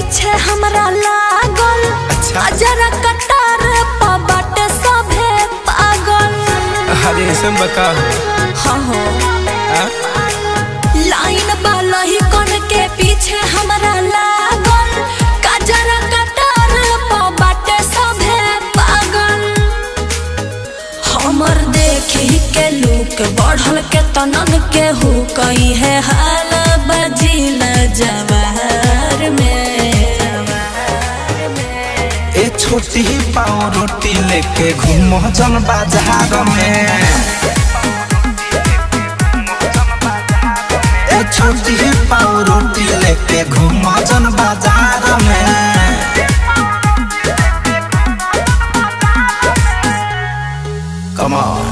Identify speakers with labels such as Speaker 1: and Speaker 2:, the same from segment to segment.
Speaker 1: पीछे हमरा लागल
Speaker 2: अच्छा।
Speaker 1: जरा कटार पा बाटे सभे पागल
Speaker 2: अरे ऐसा बका
Speaker 1: हाँ हो
Speaker 2: हाँ?
Speaker 1: लाइन वाला ही कन के पीछे हमरा लागल कजरा कटार पा बाटे सभे पागल हमर देखी के लूक बढ़ल के तनन के हु कई है हाल बजिल जवार में
Speaker 2: ए छोटी पाव रोटी लेके घूमो जन बाजार में ए छोटी पाव रोटी लेके घूमो जन बाजार में Come on.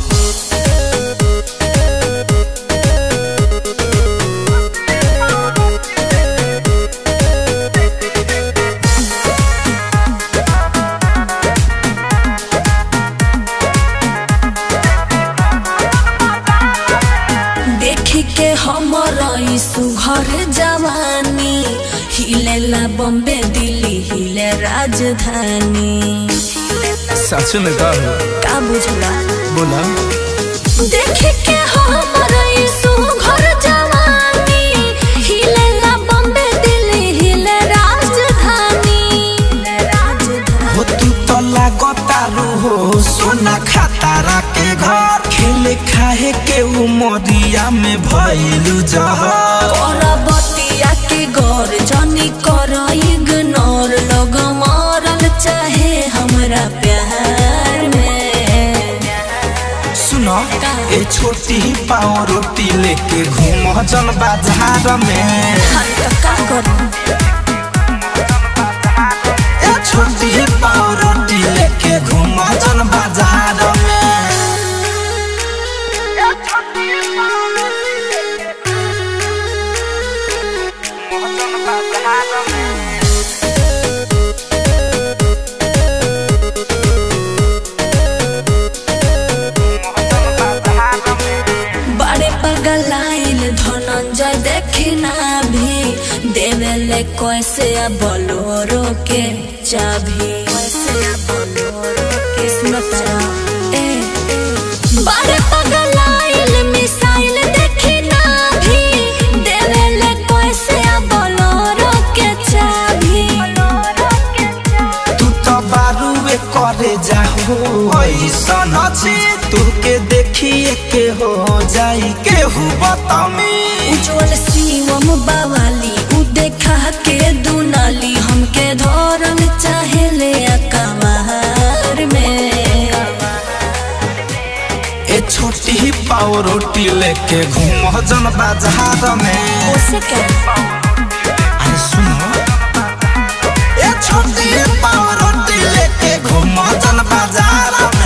Speaker 1: देखी के हमर ई सुघर जवानी हिलेला बॉम्बे दिल्ली हिले राजधानी
Speaker 2: सच में कहो
Speaker 1: का बुझला
Speaker 2: बोला
Speaker 1: देखी के हमर ई सुघर जवानी हिलेला बॉम्बे दिल्ली हिले राजधानी राजधानी
Speaker 2: हो तू तो लागतारू हो सोना खातारा के घर खेले खाए के उमरिया में भइलू जहर
Speaker 1: बतिया के गौर जनी कर इग्नोर लोग मारल चाहे हमरा प्यार में
Speaker 2: सुनो ए छोटी पाव रोटी लेके घूम जन बाजार में
Speaker 1: हम तो का करूं
Speaker 2: ए छोटी पाव रोटी लेके घूम जन बाजार में
Speaker 1: बड़े पगलाइल धनंजय देखी ना भी देवेले कैसे बोलोरो के चाभी कैसे बोलोरो के सुनता ए बड़े पगलाइल मिसाइल देखी ना भी देवेले कैसे बोलोरो के चाभी
Speaker 2: तू तो बारूए करे जाहो ऐसन अछि तू के देखिए के हो जाई केहू बतामी
Speaker 1: उज्जवल शिवम बावाली उ देखा के दुनाली हमके धरल चाहे ले अकबार में
Speaker 2: ए छोटी पाव रोटी लेके घूम जन बाजार में
Speaker 1: उसे क्या
Speaker 2: अरे सुनो ए छोटी पाव रोटी लेके घूम जन बाजार